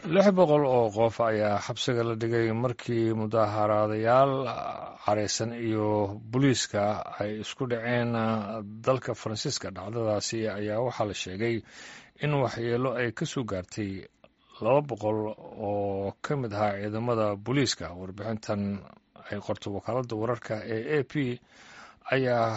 lix boqol oo qof ayaa xabsiga la dhigay markii mudaaharaadayaal careysan iyo booliiska ay isku dhaceen dalka faransiiska dhacdadaasi ayaa waxaa la sheegay in waxyeelo ay ka soo gaartay laba boqol oo ka mid ahaa ciidamada booliiska warbixintan ay qorto wakaaladda wararka ee a p ayaa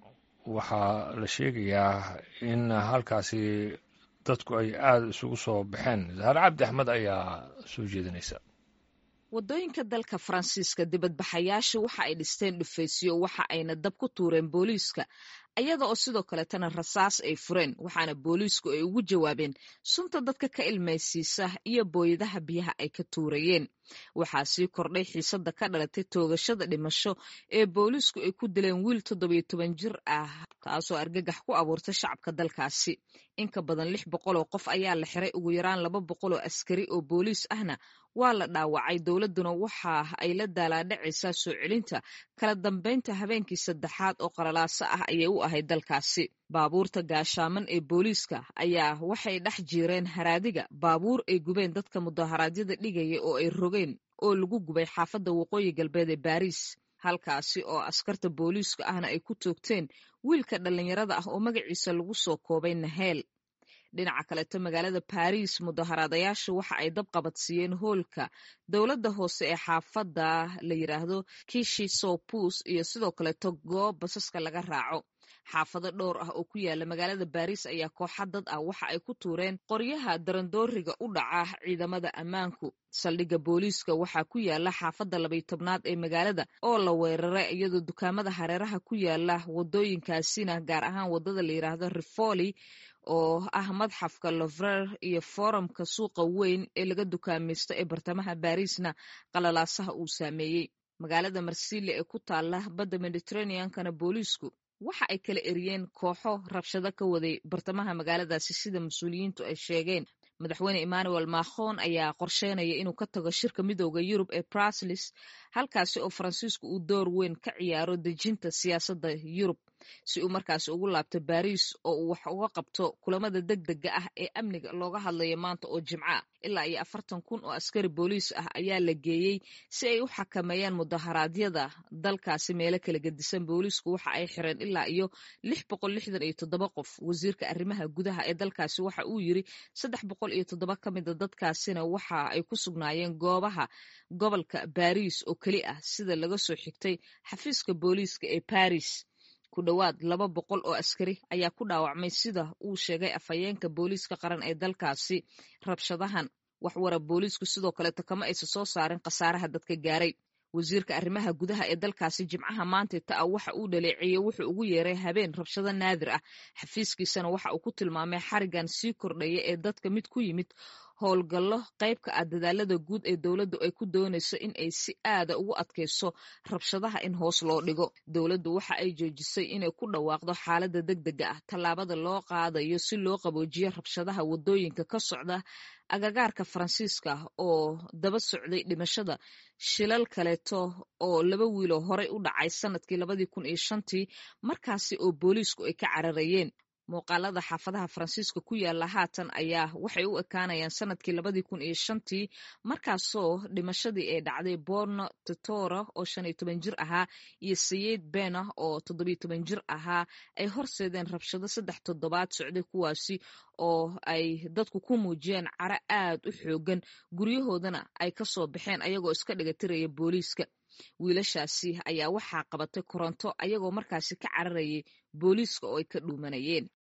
waxaa la sheegayaa in halkaasi dadku ay aada isugu soo baxeen zahar cabdi axmed ayaa soo jeedinaysa waddooyinka dalka faransiiska dibadbaxayaasha waxa ay dhisteen dhufaysyo waxa ayna dab ku tuureen booliiska ayada oo sidoo kaleetana rasaas ay fureen waxaana booliisku ay ugu jawaabeen sunta dadka ka ilmaysiisa iyo booyadaha biyaha ay ka tuurayeen waxaa sii kordhay xiisadda ka dhalatay toogashada dhimasho ee booliisku ay ku dileen wiil toddobiyo toban jir ah taasoo argagax ku abuurtay shacabka dalkaasi in ka badan lix boqol oo qof ayaa la xiray ugu yaraan laba boqol oo askari oo booliis ahna waa la dhaawacay dowladduna waxa ay la daalaadhacaysaa soo celinta kala dambaynta habeenkii saddexaad oo qalalaaso ah ayay u ahayd dalkaasi baabuurta gaashaaman ee booliiska ayaa waxay dhex jiireen haraadiga baabuur ay gubeen dadka mudaharaadyada dhigaya oo ay rogeen oo lagu gubay xaafadda waqooyi galbeed ee baariis halkaasi oo askarta booliiska ahna ay ku toogteen wiilka dhallinyarada ah oo magaciisa lagu soo koobay naheel dhinaca kaleeto magaalada baariis mudaharaadayaasha waxa ay dab qabadsiiyeen hoolka dowladda hoose ee xaafadda la yidhaahdo kishi sopus iyo sidoo kaleeto goob basaska laga raaco xaafado dhowr ah oo ku yaala magaalada baariis ayaa kooxa dad ah waxa ay ku tuureen qoryaha darandooriga u dhaca ciidamada ammaanku saldhigga booliiska waxaa ku yaala xaafadda labay tobnaad ee magaalada oo la weeraray iyadoo dukaamada hareeraha ku yaala wadooyinkaasina gaar ahaan wadada la yidhaahdo rifoli oo ah madxafka lovrer iyo foorumka suuqa weyn ee laga dukaamaysto ee bartamaha baariisna qalalaasaha uu saameeyey magaalada marsille ee ku taala badda mediteraneankana booliisku waxa ay kala eriyeen kooxo rabshado ka waday bartamaha magaaladaasi sida mas-uuliyiintu ay sheegeen madaxweyne emmanuel macron ayaa qorsheynaya inuu ka tago shirka midooda yurub ee bruslis halkaasi oo faransiisku uu door weyn ka ciyaaro dejinta siyaasadda yurub si uu markaasi ugu laabto baariis oo uu wax uga qabto kulamada deg dega ah ee amniga looga hadlayo maanta oo jimco ah ilaa iyo afartan kun oo askari booliis ah ayaa la geeyey si ay u xakameeyaan mudaharaadyada dalkaasi meelo kala gedisan booliisku waxa ay xireen ilaa iyo lix boqol lixdan iyo toddoba qof wasiirka arrimaha gudaha ee dalkaasi waxa uu yiri saddex boqol iyo toddoba ka mida dadkaasina waxa ay ku sugnaayeen goobaha gobolka baariis oo keli ah sida laga soo xigtay xafiiska booliiska ee baris ku dhowaad laba boqol oo askari ayaa ku dhaawacmay sida uu sheegay afhayeenka booliiska qaran ee dalkaasi rabshadahan waxwara booliisku sidoo kaleeto kama aysa soo saarin khasaaraha dadka gaaray wasiirka arrimaha gudaha ee dalkaasi jimcaha maanta ta a waxa uu dhaleeceeyey wuxuu ugu yeeray habeen rabshado naadir ah xafiiskiisana waxa uu ku tilmaamay xarigan sii kordhaya ee dadka mid ku yimid howlgallo qaybka ah dadaalada guud ee dowladdu ay ku doonayso in ay si aada ugu adkayso rabshadaha in hoos loo dhigo dowladdu waxa ay joojisay inay ku dhawaaqdo xaaladda deg dega ah tallaabada loo qaadayo si loo qaboojiyo rabshadaha waddooyinka ka socda agagaarka faransiiska oo daba socday dhimashada shilal kaleeto oo laba wiiloo horey u dhacay sanadkii labadii kun iyo shantii markaasi oo booliisku ay ka cararayeen muuqaalada xaafadaha faransiiska ku yaala haatan ayaa waxay u ekaanayaan sanadkii labadii kun iyo shantii markaasoo dhimashadii ay dhacday borno totora oo shan iyo toban jir ahaa iyo sayid bena oo toddobiyo toban jir ahaa ay horseedeen rabshado saddex toddobaad socday kuwaasi oo ay dadku ku muujiyeen caro aad u xoogan guryahoodana ay ka soo baxeen ayagoo iska dhigatiraya booliiska wiilashaasi ayaa waxaa qabatay koronto ayagoo markaasi ka cararayay booliiska oo ay ka dhuumanayeen